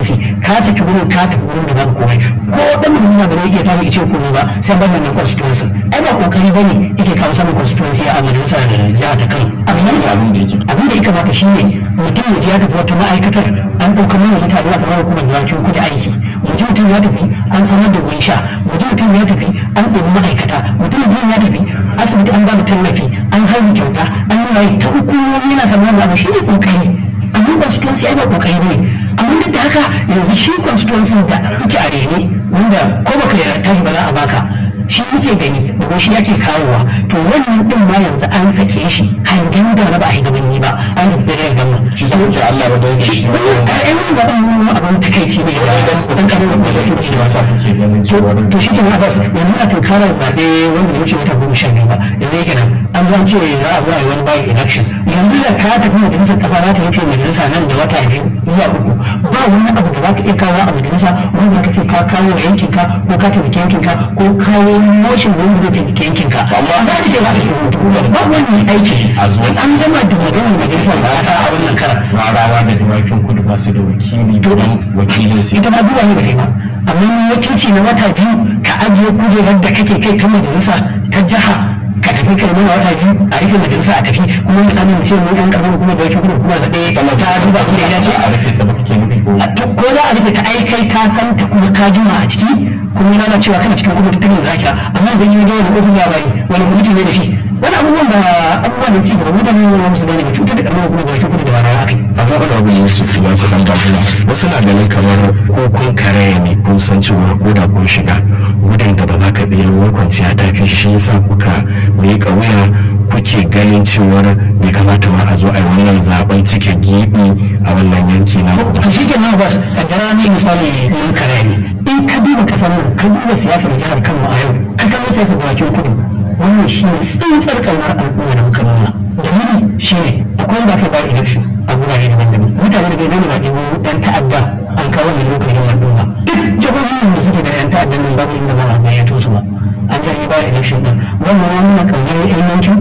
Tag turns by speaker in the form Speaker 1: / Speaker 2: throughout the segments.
Speaker 1: constituency ka saki wurin ka tafi wurin da babu komai ko dan majalisa ba zai iya tafi ice komai ba sai ban wannan constituency ai ba kokari bane yake kawo samun constituency a majalisa da jiha ta Kano abin da abin da yake abin da ya kamata shine mutum ya je ya tafi wata ma'aikatar an ɗaukar mana mutane a kamar hukumar dawakin kudi aiki mutum mutum ya tafi an samar da ruwan sha mutum mutum ya tafi an ɗauki ma'aikata mutum mutum ya tafi asibiti an ba da tallafi an haihu kyauta an nuna ta hukumomi yana samun da abu shi ne kokari amma constituency ai ba kokari ne amma duk da haka yanzu shi constituency da yake a rene wanda ko baka yarda tashi ba za a baka shi muke gani da shi yake kawowa to wannan din ma yanzu an sake shi hangen da na ba a hidimin ba an tafi da gama
Speaker 2: shi saboda Allah ba da yake shi ba
Speaker 1: ai wani zaben mu abin takaici ne da dan kare da da
Speaker 2: shi ba sa kuke ganin cewa
Speaker 1: to shi kenan Abbas yanzu a tunkarar zabe wanda ya wuce wata goma sha biyu ba yanzu yake nan an zo an ce za a zuwa wani bayan election yanzu da ka tafi majalisar kasa za ta rufe majalisa nan da wata biyu zuwa uku ba wani abu da za ka iya kawo a majalisa wanda ka ce ka kawo yankin ka ko ka taimaki yankin ka ko kawo motion wanda zai taimaki yankin ka amma za ka ke ba ka rubutu ba wani aiki
Speaker 2: A zo.
Speaker 1: an gama da maganar majalisar kasa a wannan karan
Speaker 2: rarawa da dawakin kudu ba su da wakili don wakilin su
Speaker 1: ita ma duba ne ba kai ba amma ni wakilci na wata biyu ka ajiye kujerar da kake kai ta majalisa ta jiha ka tafi kai mana wata biyu a rufe majalisa a tafi kuma misali mu ce mu yan karɓar kuma da wakil kuma kuma zaɓe ta duba ku da ya ce
Speaker 2: a rufe da baka ke nufi ko
Speaker 1: ko za a rufe ta ai kai ka san ta kuma ka jima a ciki kuma yana cewa kana cikin kuma tattalin zakira amma zan yi wajen wani ofis labari wani kwamiti ne da shi wani abubuwan da abubuwan da ci gaba mutane ne wani su gane ba cutar da karamar kuma da wakil kuma da ba da aka yi
Speaker 2: a zaɓa da abin su kuma su dan babula wasu na ganin kamar ko kun karaya ne kun san cewa ko da kun shiga gudun da ba za ka tsira ruwan kwanciya ta fi shi yasa kuka miƙa wuya kuke ganin cewar bai kamata ma a zo a yi wannan zaben cike gibi a wannan yanki na
Speaker 1: to shi ke nan bas kaddara ni misali mun kare ne in ka duba kasar nan ka duba siyasar jihar Kano a yau ka kano siyasar bakin kudu wannan shi ne tsintsar kaunar al'umma da muka nuna dalili shi ne akwai wanda aka yi election a gurare daban-daban mutane da bai zama ba ɗigo ɗan ta'adda an kawo ne lokacin al'umma duk jihohin da suke da ɗan ta'addan nan babu inda ba a gayyato su ba an ja yi bayan election ɗin wannan ya nuna kaunar yan yankin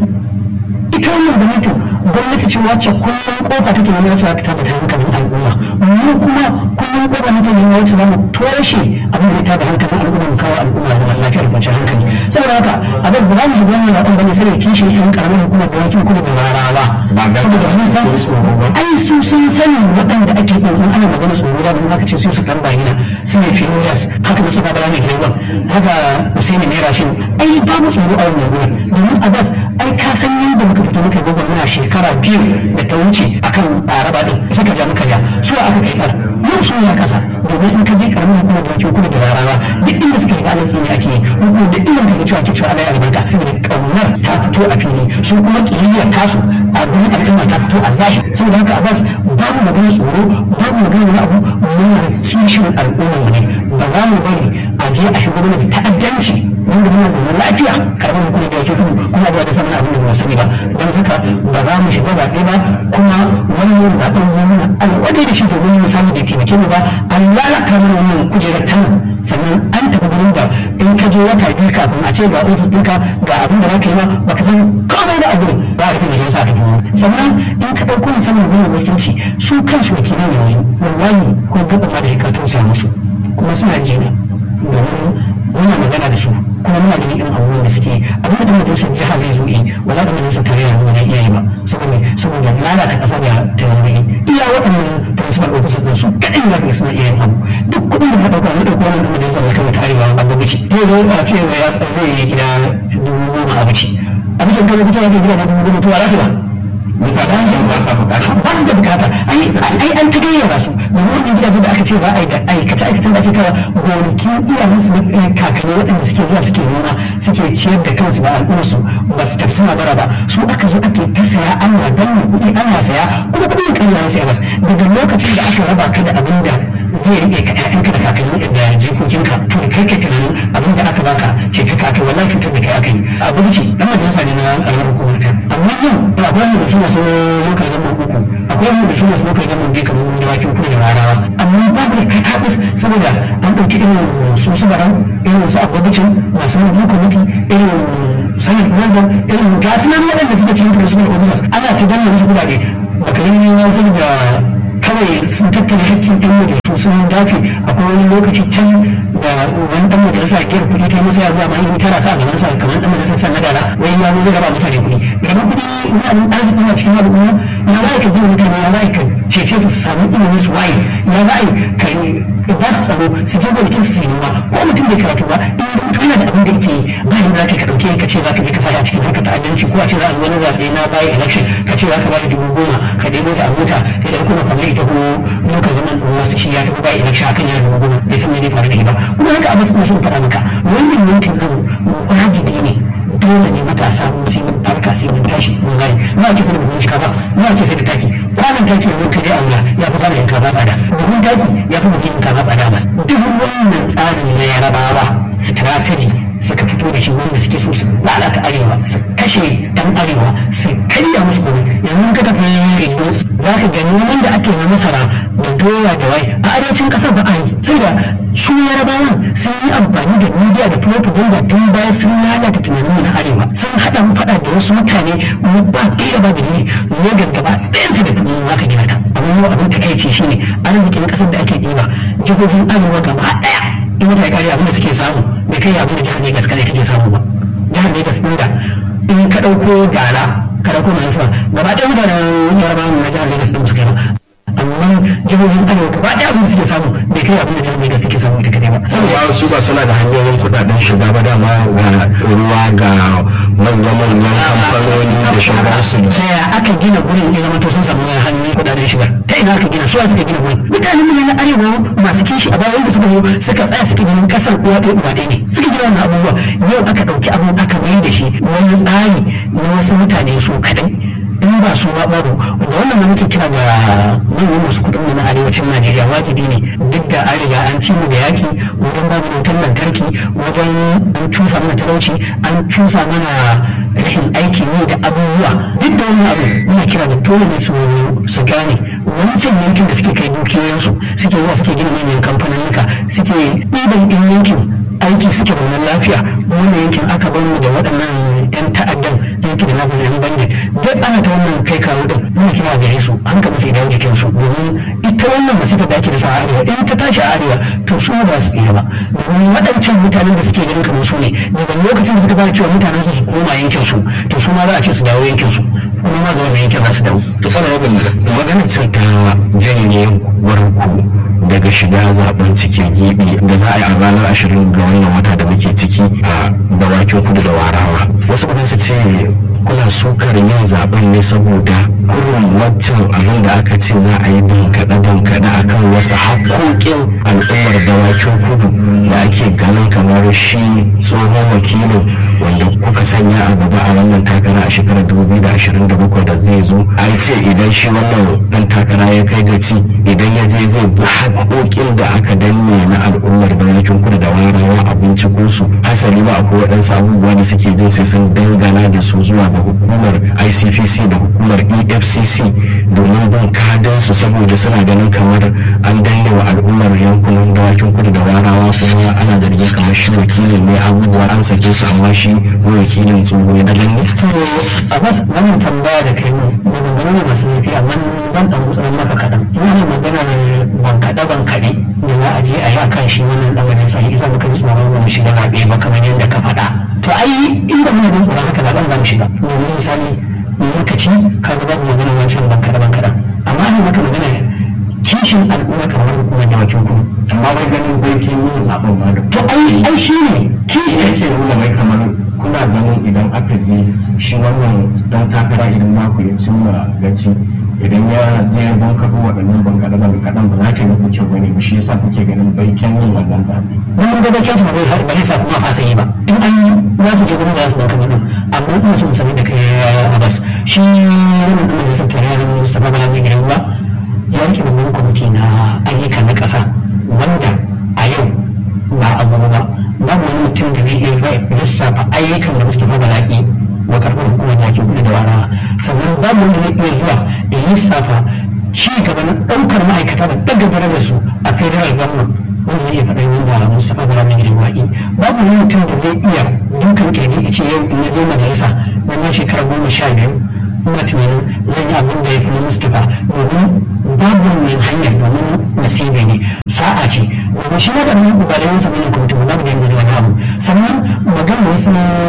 Speaker 1: ita wannan gwamnatin gwamnati ce wacce kullum kofa take nuna wacce za ta tabbata hankalin al'umma mu kuma kullum kofa nake nuna wacce za mu toshe abin da ya tada hankalin al'umma mu kawo al'umma da lafiyar kwanciyar hankali saboda haka abin ba za mu shiga wannan zaɓen bane sai da kishin yan karamin hukumar da wakil kuma da rarawa saboda mun san ai su sun sani waɗanda ake ɗin in ana magana tsoro da mun aka ce su su ɗan bayina su ne fiyorias haka musu babara ne gidan haka usaini ne rashin ai babu tsoro a wannan gurin domin abbas ai ka san yadda muka fito muka gogon muna shekara biyu da ta wuce akan araba din suka ja muka ja su aka kai kar yau su ya kasa domin in ka je karamin hukumar da wakil kuma da rarawa duk inda suka yi ganin tsini ake yi ko duk inda muka cewa ake cewa alai albarka saboda kaunar ta fito a fili su kuma kiyayyar tasu a gurin al'umma ta fito a zahiri saboda haka abbas babu magana tsoro babu magana wani abu muna kishin al'umma mu ne ba za mu bari a je a shigo mana da ta'addanci wanda muna zaune lafiya karamin hukumar da wakil kudu kuma ba da samun abin da ba sani ba don haka ba za mu shiga zaɓe ba kuma wannan zaɓen mu muna alwadai da shi domin mu samu da taimake mu ba an lalata mana wannan kujerar ta nan sannan an tafi gurin da in ka je wata biyu kafin a ce ga ofis ɗinka ga abin da za ka yi ba ba ka san komai da abu ba a rufe da yasa ta kuma sannan in ka ɗauko musamman gurin wakilci su kansu wakilan yanzu wallahi ko gaba ma da ya ka tausaya musu kuma suna jina domin muna magana da su kuma muna ganin irin abubuwan da suke abin da majalisar jiha zai zo yi wala da majalisar tarayya ba zai iya yi ba saboda saboda lalata kasa da tarayya iya waɗannan principal officer din su kaɗan za ka suna iya yin abu duk kuɗin da ka ɗauka na ɗauko wannan ɗin majalisar da kama tarewa a gwamnati yau zai a ce ya zai yi gida dubu goma a bici a bikin kan lokacin ake gida dubu goma to a lafiya
Speaker 2: mutane ba sa bukata
Speaker 1: ba su da bukata ai an ta gayyara su domin wannan gidaje da aka ce za a yi da aikace aikacen da ake kawo gonakin iyayensu na kakanni waɗanda suke zuwa suke noma suke ciyar da kansu ba al'ummarsu ba su tafi suna bara ba su aka zo ake ta saya ana danna kuɗi ana saya kuma kuɗin kan yana sayar daga lokacin da aka raba ka da abin da zai rike ka ƴaƴanka da kakanni da jikokinka to da kai kai tunanin abin da aka baka ce ka aka wallahi cutar da kai aka yi abu ce dan majalisa ne na ƙaramar hukumar ka amma yau da akwai wanda su masu lokacin gaban uku akwai wanda su masu lokacin gaban biyu kamar da bakin kuma da rarawa amma babu da katabus saboda an ɗauki irin su su barau irin su abubucin masu mulkin kwamiti irin sanin president irin gasu nan waɗanda suke cikin principal officers ana ta danna musu kuɗaɗe baka yi ne saboda kawai sun tattara hakkin yan majalisu sun dafe akwai wani lokaci can da wani dan majalisa giyar kuɗi ta yi masa yawa ma in tara sa a gaban sa kamar dan majalisa san nadala wai ya zo zai raba mutane kuɗi gaban kuɗi wani abin arziki na cikin al'umma ya za ka gina mutane ya za ka cece su samu ilimin su waye ya za ka ba su tsaro su je gonakin su noma ko mutum bai karatu ba in mutum yana da abin da yake yi ba yin za ka ɗauke ka ce za ka je ka sa a cikin harkar ta'addanci ko a ce za a wani zaɓe na bayan election ka ce za ka bayar dubu goma ka ɗebo ta a mota ka da kuma kamar ita ko lokacin zaman ɗin wasu shi ya tafi bayan election akan yana dubu goma bai san me zai faru da shi ba kuma haka abin suna son faɗa maka wannan yankin abu wajibi ne dole ne matasa sai mun farka sai mun tashi mun gane na ake sai da buhun shika ba na ake sai da taki kwanan taki yanzu ka je aura ya fi kwanan yanka ba tsada buhun taki ya fi buhun yanka ba tsada bas duk wannan tsarin na yarabawa strategy suka fito da shi wanda suke so su lalata arewa su kashe yan arewa su karya musu komai yanzu ka tafi rido za ka gani noman da ake na masara da doya da wai a arewacin kasar ba a yi sai da su yarabawan sun yi amfani da media da propaganda tun bayan sun lalata tunanin na arewa sun haɗa mu faɗa da wasu mutane ba ɗaya ba da ne Legas gaba ɗayanta da kuɗi za ka gina ta amma abin takaici shine arzikin ƙasar da ake ɗiba jihohin arewa gaba ɗaya in wata ya kare abin da suke samu bai kai abin da jihar Legas kadai take samu ba jihar Legas din da in ka dauko dala ka dauko mai sama gaba ɗaya mutanen yarabawa na jihar Legas din su kai ba amma jihohin arewa gaba ɗaya abin da suke samu bai kai abin da jihar Legas take samu ita kadai ba
Speaker 2: saboda su ba suna da hanyoyin kudaden shiga ba dama ga ruwa ga manya-manyan kamfanoni da shigarsu da
Speaker 1: ta ya aka gina gurin ya zama to sun samu hanyoyin kudaden shiga ta ina aka gina su suka gina gurin mutanen mu na arewa masu kishi a bayan da suka zo suka tsaya suka gina kasar uwa ɗaya uba ɗaya ne suka gina wannan abubuwa yau aka ɗauki abu aka mai da shi wani tsari na wasu mutane su kaɗai in ba su ba babu da wannan ma nake kira ga manyan masu kuɗin mu na arewacin Najeriya wajibi ne duk da an riga an ci mu da yaki wajen babu wutar lantarki wajen an cusa mana talauci an cusa mana rashin aiki ne da abubuwa duk da wannan abu muna kira da dole ne su su gane wancan yankin da suke kai dukiyoyinsu suke zuwa suke gina manyan kamfaninnika suke ɗiban in yankin aiki suke zaune lafiya wannan yankin aka bar mu da waɗannan 'yan ta'addan yankin da namu 'yan bandit duk ana ta wannan kai kawo din muna kira gare su an kama sai dawo jikin su domin ita wannan masifar da ake da sa a arewa in ta tashi a arewa to su ba su tsira ba domin waɗancan mutanen da suke ganin kamar su ne daga lokacin da suka fara cewa mutanen su su koma yankin su to su ma za a ce su dawo yankin su kuma ma ga wannan yankin za su dawo.
Speaker 2: to fara rabin maganar sun ta janye warku daga shiga zaben cikin gibi da za a yi a ranar ashirin ga wannan wata da muke ciki a dawakin kudu da warawa wasu kuma su ce kuna sukar yin zaben ne saboda kurin waccan abin da aka ce za a yi dankaɗe dankaɗe a kan wasu haƙoƙin al'ummar dawakin kudu da ake ganin kamar shi tsohon wakilin wanda kuka sanya a gaba a wannan takara a shekarar 2027 da zai zo an ce idan shi wannan ɗan takara ya kai gaci idan ya je zai bi haƙoƙin da aka danne na al'ummar dawakin kudu da warawa a binciko su hasali ba akwai waɗansu abubuwa da suke jin sai sun dangana da su zuwa ga hukumar icpc da hukumar efcc domin bin kadinsu saboda suna ganin kamar an danne wa al'ummar yankunan dawakin kudu da warawa kuma ana zargin kamar shi wakilin ne abubuwa an sake su amma shi wakilin tsoho ya danne.
Speaker 1: a wasu wannan tambaya da kai mun maganganu ne masu zafi amma zan dan gutsuran maka kaɗan ina maganar bankaɗe bankaɗe da za a je a yi a kan shi wannan ɗan wajen sahi isa muka ji tsoron ba mu shiga zaɓe ba kamar yadda ka faɗa to ai inda muna jin tsoron haka zaɓen za mu shiga domin misali muka ci ka ga babu maganar wancan bankaɗe bankaɗen amma ne maka magana kishin al'umma kamar hukumar dawakin kudu
Speaker 2: amma wai ganin bankin yin zaben ma da
Speaker 1: to ai ai shi ne
Speaker 2: shi yake nuna mai kamar kuna ganin idan aka je shi wannan dan takara idan naku ya cimma gaci idan ya je ban kaɗo waɗannan ban kaɗa ban kaɗan ba za ta yi kyau bane ba shi yasa kuke ganin baiken yin wannan zaɓe.
Speaker 1: wani gaba kyansa ba zai ba zai sa kuma fasa yi ba in an yi za su je gurin da za su banka mutum amma ina so in sanar da kai abbas shi wannan ɗan majalisar tarayyar mustapha bala mai gidan ba ya rike babban kwamiti na ayyuka na ƙasa wanda a yau ba abu ba babu wani mutum da zai iya lissafa ayyukan da mustapha bala yi wa karɓar hukumar da ake gudu da warawa sannan babu wanda zai iya zuwa ya lissafa ci gaba na ɗaukar ma'aikata da ɗaga darajar su a federal government wanda zai iya faɗa yin da mustapha bala mai gidan wa'i babu wani mutum da zai iya dukan kirji ya ce yau in na je majalisa na shekara goma sha biyu ina tunanin zan yi abin da ya fi na mustapha domin babu wannan hanyar domin nasibi ne sa'a ce domin shi na da mun ba da yansa mai kwamitin ba babu da yanzu wani abu sannan magana wasu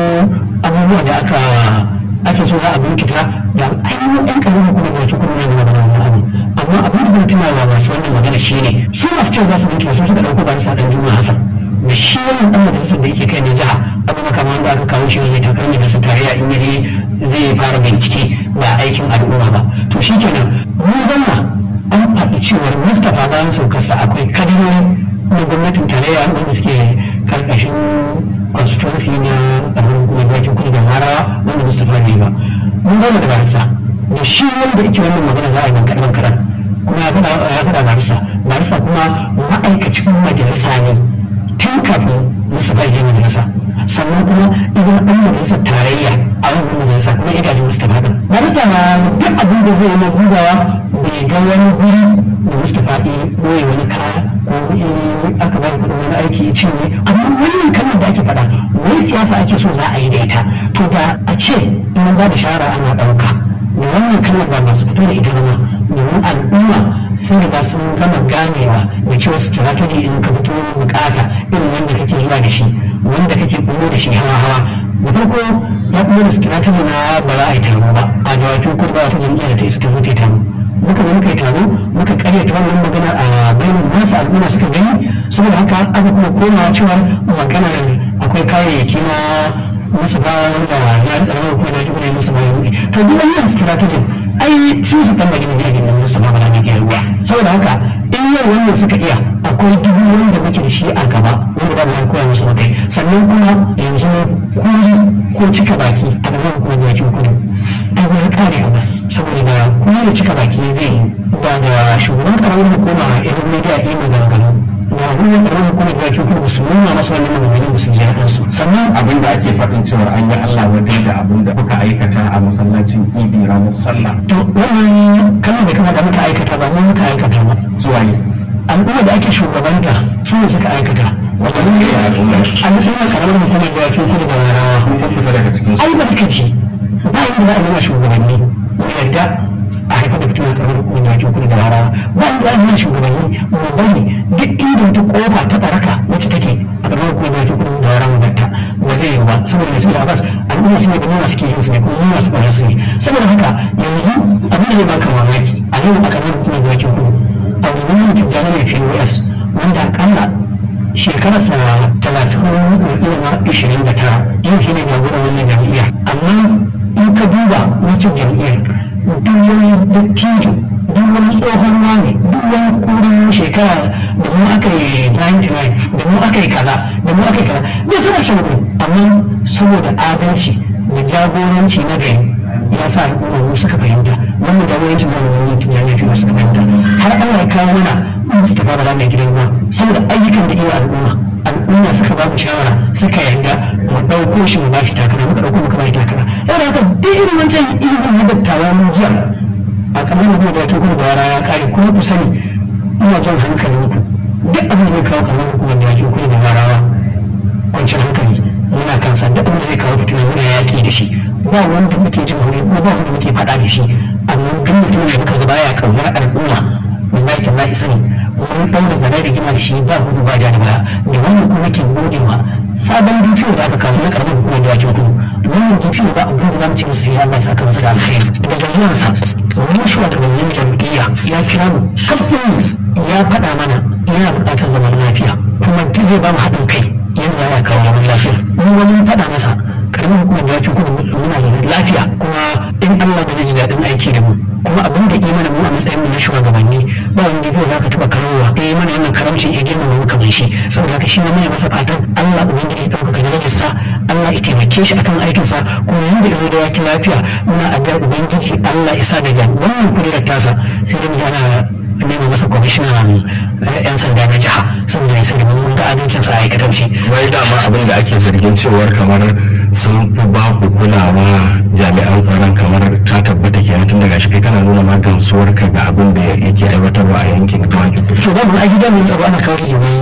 Speaker 1: abubuwa da aka ake so za a binkita da ainihin yan kalmomi kuma da ke kuma ne magana wannan abu amma abin da zan tuna wa masu wannan magana shi ne su masu cewa za su binkita su suka ɗauko ba sa ɗan juma hasan da shi wannan ɗan majalisar da yake kai na jiha abu makama wanda aka kawo shi zai takar majalisar tarayya in yaje zai fara bincike ba aikin al'umma ba to shi kenan mun zanna an faɗi cewar mustapha bayan saukarsa akwai kadinoni na gwamnatin tarayya wanda suke karkashin constituency na ƙarfin hukumar bakin kudu da marawa wanda mustapha bai ba mun zama da barisa da shi wanda yake wannan magana za a yi kaɗan kaɗan kuma ya faɗa barisa barisa kuma ma'aikacin majalisa ne tun kafin mustapha ya majalisa sannan kuma idan ɗan majalisar tarayya a wannan majalisa kuma ya gaji mustapha ɗin barisa na duk abin da zai yi na dubawa bai ga wani guri da mustapha ya ɓoye wani kaya ko aka bayar kuɗin wani aiki ya cinye amma wannan kalmar da ake faɗa wai siyasa ake so za a yi da ita to da a ce in ba da shara ana ɗauka da wannan kalmar ba masu fito da ita ba domin al'umma sun riga sun gama ganewa da cewa strategy in ka fito bukata irin wanda kake zuwa da shi wanda kake bullo da shi hawa hawa da farko ya bullo da strategy na ba za a yi taro ba a dawakin kudu ba wata jam'iyyar da ta isa ta zo ta yi taro muka zo muka yi taro muka karyata wannan magana a bayan masu al'umma suka gani saboda haka aka kuma komawa cewa magana akwai kayayyaki na musu ba wanda na ɗarar kuma na jibina musu ba ya to duk wannan strategy ai su su kan magana ne a gindin musu ba ba na iya ruwa saboda haka in yau wannan suka iya akwai dubu wanda muke da shi a gaba wanda ba mu ya koya musu kai sannan kuma yanzu kuri ko cika baki a gaban kuma bakin kudu ai ya kare a bas saboda da kuma da cika baki zai ba da shugaban karamar hukuma irin media iya maganganu da hannun karamar hukumar da kuma ba su nuna masa wannan maganganun ba su ji haɗin su sannan
Speaker 2: abin da ake faɗin cewar an yi Allah wadai da abin da kuka aikata a masallacin idi ranar sallah
Speaker 1: to wannan kalmar da kama da muka aikata ba mu muka aikata ba
Speaker 2: zuwa yi
Speaker 1: al'umma da ake shugabanta su ne suka aikata
Speaker 2: wannan ne al'umma
Speaker 1: al'umma karamar hukumar da kuma kudu da warawa
Speaker 2: kun fita daga cikin su
Speaker 1: ai barkaci ba inda za a nuna shugabanni mu yadda a haifar da fitina karamar hukumar da ake kudu da warawa ba inda za a nuna shugabanni mu bari duk inda wata kofa ta baraka wacce take a karamar hukumar da ake kudu da warawa batta ba zai yiwu ba saboda mai saboda abbas al'umma su ne da nuna suke yin su ne kuma nuna su ƙaunar su ne saboda haka yanzu abin da ya baka mamaki a yau a karamar hukumar da ake kudu a wani mutum jana mai pos wanda akalla shekararsa talatin ilima ishirin da tara yau shi ne jagoran wannan jam'iyyar amma in ka duba wancan jam'iyyar duk wani dattijo duk wani tsohon wane duk wani kurin shekara da mu aka yi 99 da mu aka yi kaza da mu aka yi kaza bai suna shan gudu amma saboda adalci da jagoranci na gari ya sa al'umma mu suka fahimta wannan jagorancin da wani tunani ya fi suka fahimta har Allah ya kawo mana Mustapha Bala mai gidan ruwa saboda ayyukan da iya al'umma al'umma suka ba mu shawara suka yarda mu ɗauko shi mu ba shi takara muka ɗauko muka ba shi takara saboda haka duk irin wancan ilimin na dattawa mun jiya a kamar da da ke kuma da yara ya kare kuma ku sani ina jan hankalinku duk abin da zai kawo kamar hukumar da ya ke kuma da yarawa kwanciyar hankali muna kansa duk abin da zai kawo fitina muna yaƙi da shi ba wanda muke jin hori ko ba wanda muke faɗa da shi amma duk mutum da muka ga baya ƙaunar al'umma wallahi tallahi sani mun ɗaura zare da gima da shi ba gudu ba ja da baya da wannan kuma ke godewa sabon DPO da aka kawo na karamar hukumar da ake kudu wannan DPO ba abin da za mu ce musu sai Allah ya saka masa da alkhairi daga zuwansa mun shugabannin jam'iyya ya kira mu kafin ya faɗa mana yana buƙatar zaman lafiya kuma duk zai ba mu haɗin kai yanzu za a kawo zaman lafiya mu wani faɗa masa karamin hukumar da ya kudu muna zaune lafiya kuma in Allah da zai ji daɗin aiki da mu kuma abin da imana mu a matsayin mu na shugabanni ba wanda bai za ka taɓa karowa eh mana wannan karamci ya girma mu kamar shi saboda haka shi ma muna masa fatan Allah ubangiji ya ɗaukaka darajarsa Allah ya taimake shi akan aikinsa kuma yanda ya zo da waki lafiya muna addu'ar ubangiji Allah ya sa daga wannan kudirar tasa sai da mu ana nema masa kwamishinan yan sanda na jiha saboda ya sani mun ga adalcinsa a aikatarci
Speaker 2: wai dama abin da ake zargin cewar kamar sun fi ba ku kulawa jami'an tsaron kamar ta tabbata kenan tun daga shi kai kana nuna ma gamsuwar ka ga abin da yake aiwatarwa a yankin dawaki
Speaker 1: to ba mu aiki jami'in tsaro ana kawo shi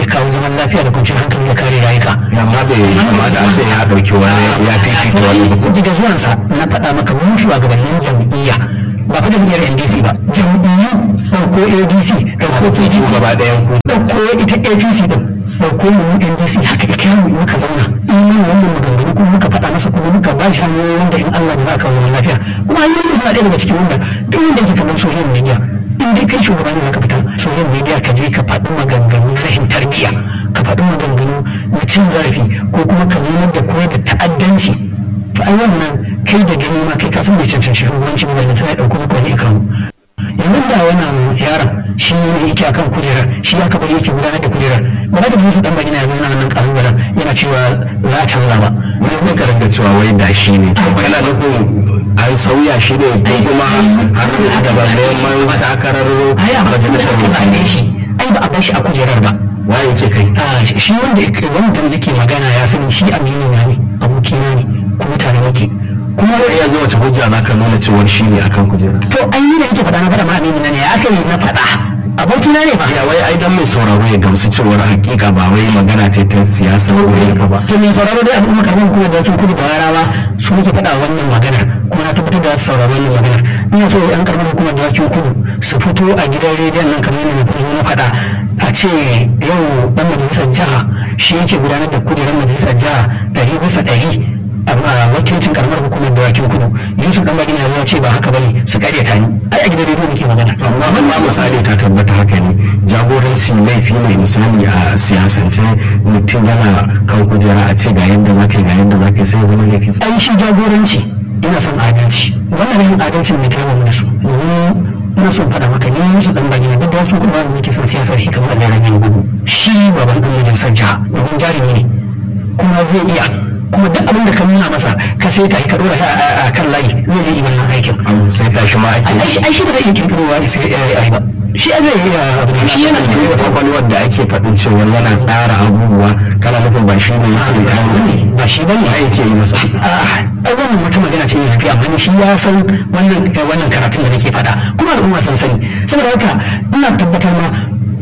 Speaker 1: yake kawo zaman lafiya da kwanciyar hankali da kare rayuka
Speaker 2: amma bai kamata a ce ya ɗauki wani ya fifita wani ba
Speaker 1: daga zuwansa na faɗa maka mun shugabannin jam'iyya ba fa jam'iyyar ndc ba jam'iyyu ɗauko adc ɗauko pdp
Speaker 2: gaba ɗayan ku
Speaker 1: ɗauko ita apc ɗin ɗauko mu ndc haka ike mu in muka zauna in mana wannan maganganu kuma muka faɗa masa kuma muka ba shi hanyoyi wanda in allah da za a kawo zaman lafiya kuma hanyoyin suna ɗaya daga cikin wanda duk wanda yake kallon social media in dai kai shugaba ne ka fita social media ka je ka faɗi maganganu na rashin tarbiyya ka faɗi maganganu na cin zarafi ko kuma ka nuna da koyar da ta'addanci to ai wannan kai da gani ma kai ka san bai cancanci shugabanci ba da tana ɗauko maka wani kawo yanzu da wannan yaron shi ne yake akan kujerar shi ya kabar yake gudanar da kujerar ba za ka ji musu dan bagina ya zauna nan kalubalen yana cewa za a canza ba
Speaker 2: wani zai ka ringa cewa wai da shi ne kana nufin an sauya shi ne ko kuma har da ba neman takarar majalisar
Speaker 1: mutane shi ai ba a bar shi a kujerar ba
Speaker 2: waye ke kai
Speaker 1: a shi wanda wanda nake magana ya sani shi amini na ne abokina ne kuma tare muke
Speaker 2: kuma wai yanzu wace hujja za ka nuna cewar shi ne akan kujera
Speaker 1: to ai ni da yake faɗa na faɗa ma amini na ne aka yi na faɗa abokina ne ba
Speaker 2: ya wai ai dan mai sauraro ya gamsu cewar hakika ba wai magana ce ta siyasa ko yanka ba
Speaker 1: to mai sauraro dai al'umma kamar kuma da sun kudu da yarawa su muke faɗa wannan maganar kuma na tabbatar da su sauraro wannan maganar ina so yan karamar hukumar da wakin kudu su fito a gidan rediyon nan kamar yadda na kudu na faɗa a ce yau dan majalisar jiha shi yake gudanar da kujerar majalisar jiha ɗari bisa ɗari a wakilcin karamar hukumar da wakin kudu yusuf dan bagina ya ce ba haka bane su karyata ni ai a gidan rediyo muke magana
Speaker 2: amma amma misali ta tabbata haka ne jagoranci laifi ne misali a siyasance mutum yana kan kujera a ce ga yadda za ka yi ga yadda za ka yi sai ya zama laifi
Speaker 1: ai shi jagoranci ina son adalci wannan yin adalcin ne ta mu da su domin ina son faɗa maka ni musu dan bagina duk da wakin kudu ba nake son siyasar shi kamar da rage gudu shi baban dan majalisar jiha domin jarumi ne kuma zai iya kuma duk abin da ka nuna masa ka sai ta ka dora a kan layi zai je yi wannan aikin
Speaker 2: sai tashi ma ake
Speaker 1: ai shi ai shi da zai iya kirkirowa sai ya yi ba shi a zai iya abu ne shi yana
Speaker 2: da wata kwalwar da ake faɗin cewa yana tsara abubuwa kana nufin ba shi ne yake yi
Speaker 1: ba shi bane
Speaker 2: ba yake yi masa
Speaker 1: ai wannan wata magana ce mai amma ni shi ya san wannan wannan karatun da nake faɗa kuma al'umma sun sani saboda haka ina tabbatar ma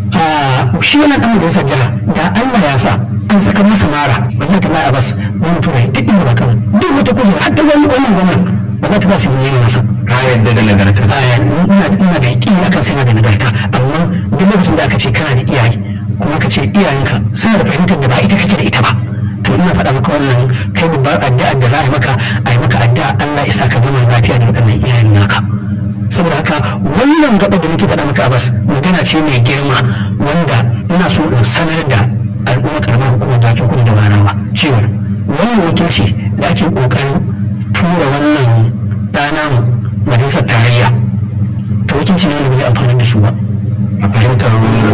Speaker 1: shi wannan dan majalisar jiha da Allah ya sa an saka masa mara wallahi tallahi a bas wani turai duk inda ba kan duk wata kujera hatta wani wannan gwamnan ba za ta ba su yi masa
Speaker 2: ka yadda da nagarta
Speaker 1: ina ina da yaƙini akan sai na da nagarta amma duk lokacin da aka ce kana da iyaye kuma ka ce iyayenka suna da fahimtar da ba ita kake da ita ba to ina faɗa maka wannan kai babbar addu'a da za a yi maka a yi maka addu'a Allah ya sa ka gama lafiya da waɗannan iyayen naka saboda haka wannan gaba da nake faɗa maka abbas magana ce mai girma wanda ina so in sanar da al'umma karamar hukumar da ake kudu da ranawa cewa wannan wakilci da ake ƙoƙarin tura wannan ɗana mu majalisar tarayya to wakilci ne wanda bai amfani da su ba
Speaker 2: a fahimtar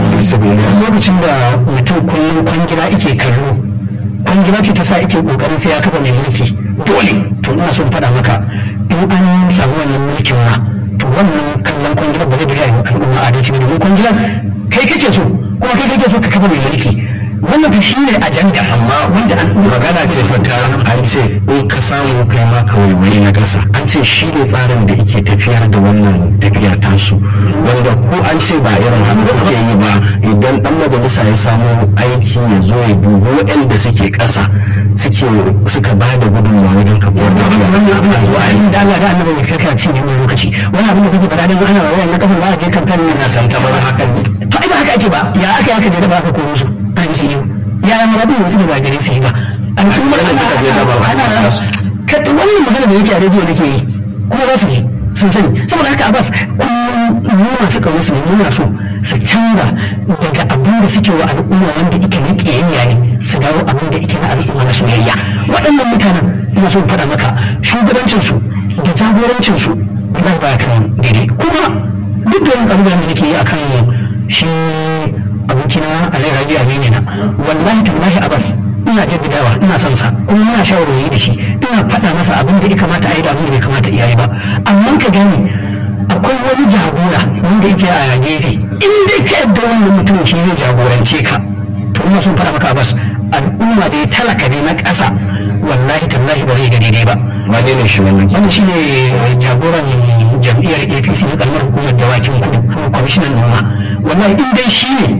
Speaker 1: lokacin da mutum kullum kwangila ake kallo kwangila ce ta sa ake ƙoƙarin sai ya kafa mai mulki dole to ina so in faɗa maka in an samu wannan mulkin ma to wannan kallon kwangilar ba zai bari al'umma adalci ba domin kwangilar kai kake so kuma kai kake so ka kafa mai mulki wannan fa shi ne ajanda
Speaker 2: amma wanda magana ce fata an ce in ka samu kai ma ka waiwayi na gasa an ce shi ne tsarin da yake tafiyar da wannan tafiyar tasu wanda ko an ce ba irin haka kuke yi ba idan dan majalisa ya samu aiki ya zo ya dubi waɗanda suke ƙasa suke suka ba da gudunmawa wajen kafuwar
Speaker 1: a zo a yi da Allah da annabi ya kaka cin yin lokaci wani abin da kake faɗa dan ana wayan na kasan za a je kamfen na
Speaker 2: tantamar hakan
Speaker 1: to ai ba haka ake ba ya aka ya ka je da ba ka ko musu an yi yau ya yi marabu yanzu da ba gare su yi ba al'ummar
Speaker 2: da suka je da ba
Speaker 1: ana ka wannan magana da yake a rediyo nake yi kuma za su yi sun sani saboda haka abbas kullum mu masu kawo su muna so su canza daga abin da suke wa al'umma wanda ike na ƙiyayya ne su dawo abin da ike na al'umma na soyayya waɗannan mutanen ina so faɗa maka shugabancinsu da jagorancinsu ba ba kan daidai kuma duk da wani abubuwan da nake yi akan shi abokina alai rabi amini na wallahi tallahi abbas ina jaddadawa ina son sa kuma muna shawarwari da shi ina faɗa masa abin da ya kamata a yi da abin da bai kamata iya yi ba amma ka gane akwai wani jagora wanda yake a gefe in dai ka yadda wannan mutum shi zai jagorance ka to ina son faɗa maka abbas al'umma da ya talaka ne na ƙasa wallahi tallahi ba zai ga daidai ba
Speaker 2: wane ne shi wannan
Speaker 1: wanda shi ne jagoran jam'iyyar apc na kalmar hukumar dawakin kudu kuma kwamishinan noma wallahi in dai shi ne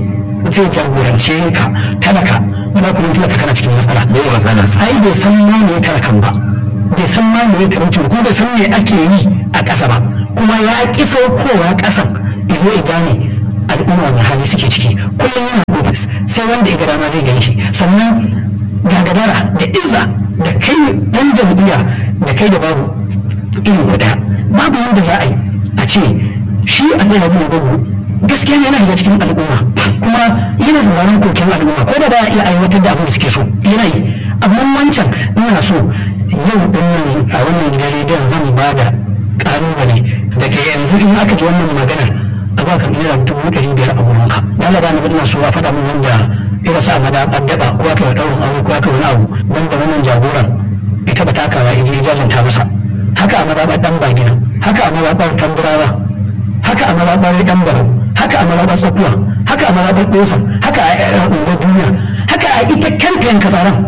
Speaker 1: zai jagorance ka talaka wala kuma talaka kana cikin matsala
Speaker 2: me matsala sa
Speaker 1: ai bai san ma me talakan ba bai san ma me talauci ba kuma bai san me ake yi a ƙasa ba kuma ya ƙi saukowa ƙasan izo ya gane al'umma wani hali suke ciki kullum yana ofis sai wanda ya ga dama zai gan shi sannan gagadara da izza da kai dan jam'iyya da kai da babu irin kuɗa babu yadda za a yi a ce shi a zai rabu da babu gaskiya yana daga cikin al'umma kuma yana sauraron koken al'umma ko da ba ya iya aiwatar da abin da suke so yana yi amma wancan ina so yau din nan a wannan gidan rediyon zan ba da ƙalubale daga yanzu in aka ji wannan maganar a ba ka naira dubu ɗari biyar a gurin ka dala da na so a faɗa min wanda irin sa mada addaba ko aka yi ɗaurin aure ko aka wani abu wanda wannan jagoran ita ba takawa ya je jajanta masa haka a mazaɓar ɗan bagina haka a mazaɓar tamburawa haka a mazaɓar ɗan barau haka a mazaɓar tsakuwa haka a mazaɓar ɗosa haka a unguwar duniya haka a ita kanta yanka tsaron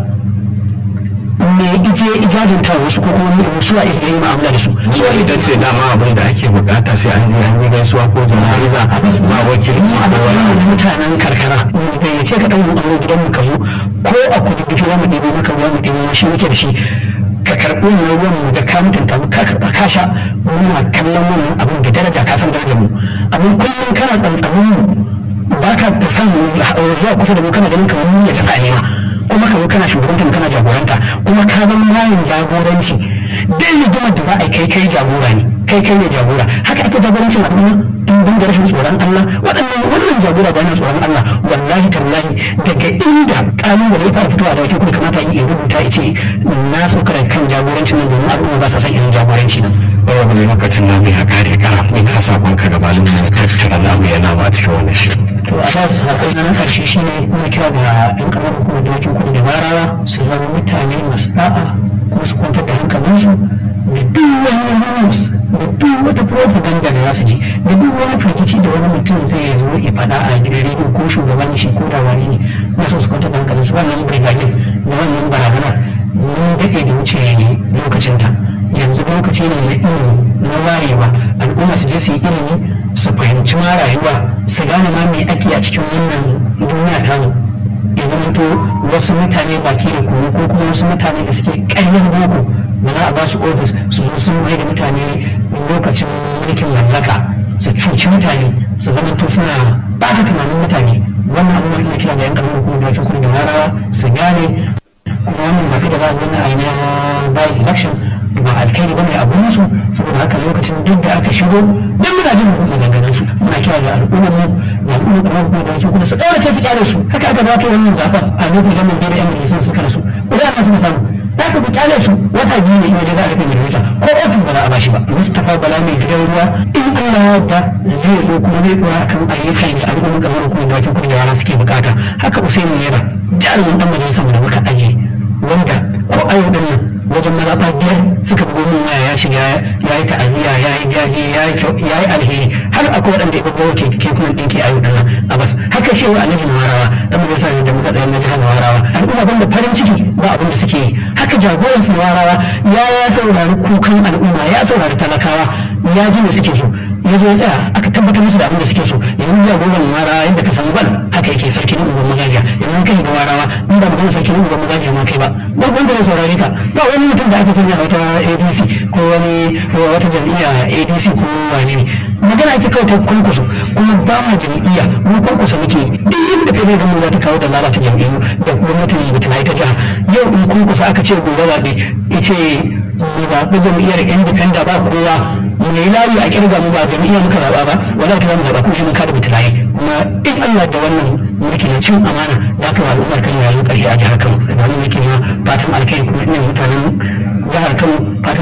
Speaker 1: me ije ijajinta wasu ko kuma wasu a iya yi ma'amala da su
Speaker 2: so ita ce dama abin da ake bukata sai an je an yi gaisuwa ko jana'iza ba wakilci ko wani abu
Speaker 1: mutanen karkara da ya ce ka ɗan aure gidan mu ka zo ko a kudu gifi za mu ɗebo maka ruwa mu ɗebo shi muke da shi ka karɓi wannan ruwan mu da ka mutunta mu ka karɓa ka sha muna kallon wannan abin da daraja ka san darajar mu amma kullum kana tsantsamin mu ba ka san zuwa kusa da mu kana ganin kamar mu ya ta tsane ma kuma ka zo kana shugabanta mu kana jagoranta kuma ka zama layin jagoranci dai rigimar da za a kai kai jagora ne kai kai ne jagora haka ake jagorancin al'umma in ban da rashin tsoron Allah waɗannan wannan jagora da yana tsoron Allah wallahi tallahi daga inda kalubale ya fara fitowa da wakil kuma kamata yi rubuta ya ce na sauka da kan jagorancin nan domin al'umma ba sa son irin jagoranci nan.
Speaker 2: Bawa ne lokacin namu ya kare kara mai ka sakon ka gabanin mu tattara namu yana ba cikin wannan shirin.
Speaker 1: to a ba su haƙon na ƙarshe shi ne muna kira da yan ƙaramar hukumar da wakil kudu da warawa su zama mutane masu ɗa'a kuma su kwantar da hankalinsu da duk wani news da duk wata propaganda da za su ji da duk wani firgici da wani mutum zai zo ya faɗa a gidan rediyo ko shugaban shi ko da wani ne na so su kwantar da hankalinsu wannan brigadier da wannan barazanar mun daɗe da wuce lokacinta yanzu lokaci ne na ilimi na wayewa al'umma su je su yi ilimi su fahimci ma rayuwa su gane ma me ake a cikin wannan duniya tamu ya zamanto wasu mutane baki da kunu ko kuma wasu mutane da suke ƙaryar boko da za a ba su ofis su zo sun mai da mutane lokacin mulkin mallaka su cuci mutane su zamanto suna bata tunanin mutane wannan abubuwan ina kira da yan kalmar kuma da wakin kudu da warawa su gane kuma wannan ba da ba wani ainihin bayan election ba alkhairi bane a gurin su saboda haka lokacin duk da aka shigo duk muna jin mu maganganun su muna kira da al'ummar mu da al'ummar kamar kuma da kuma su daurace su kyale su haka aka ba kai wannan zaben a lokacin da mun da yan majalisar suka rasu idan ana suka samu da ka ku kyale su wata biyu ne in waje za a rufe majalisa ko ofis ba za a bashi ba Mustapha Bala mai gidan ruwa in Allah ya yarda zai zo kuma zai dora akan ayyukan da al'ummar kamar kuma da kuma da yara suke bukata haka Usaini Nera jarumin dan majalisar mu da muka aje wanda ko a yau nan wajen mazaɓa biyar suka bugo min waya ya shiga ya yi ta'aziyya ya yi jaje ya yi alheri har akwai waɗanda ya bugo ke kekunan ɗinki a yau dinnan a bas haka shi wa alhaji warawa dan majalisa ne da muka ɗaya na jihar warawa al'umma banda farin ciki ba abin da suke yi haka jagoran su warawa ya ya saurari kukan al'umma ya saurari talakawa ya ji me suke so ya zo ya tsaya aka tabbatar musu da abin da suke so yanzu jagoran warawa yadda ka san gwal haka yake sarki na unguwar magajiya yanzu kai ga warawa in ba magana sarki na unguwar magajiya ma kai ba ba wanda ya saurare ka ba wani mutum da aka sanya wata adc ko wani wata jam'iyya adc ko wani ne magana ake kawai ta kwankwaso kuma ba ma jam'iyya mu kwankwaso muke duk yadda kai zama za ta kawo da lalata jam'iyyu da gwamnatin da ta ta jiha yau in kwankwaso aka ce gobe zaɓe ya ce mu zaɓi jam'iyyar independent ba kowa mu yi layi a kirga mu ba jam'iyyar muka zaɓa ba wala ta zamu zaɓa ko shi mun kada bitulaye kuma in Allah da wannan mulki na cin amana da aka wa al'ummar kan yayin ƙarfi a jihar Kano da wani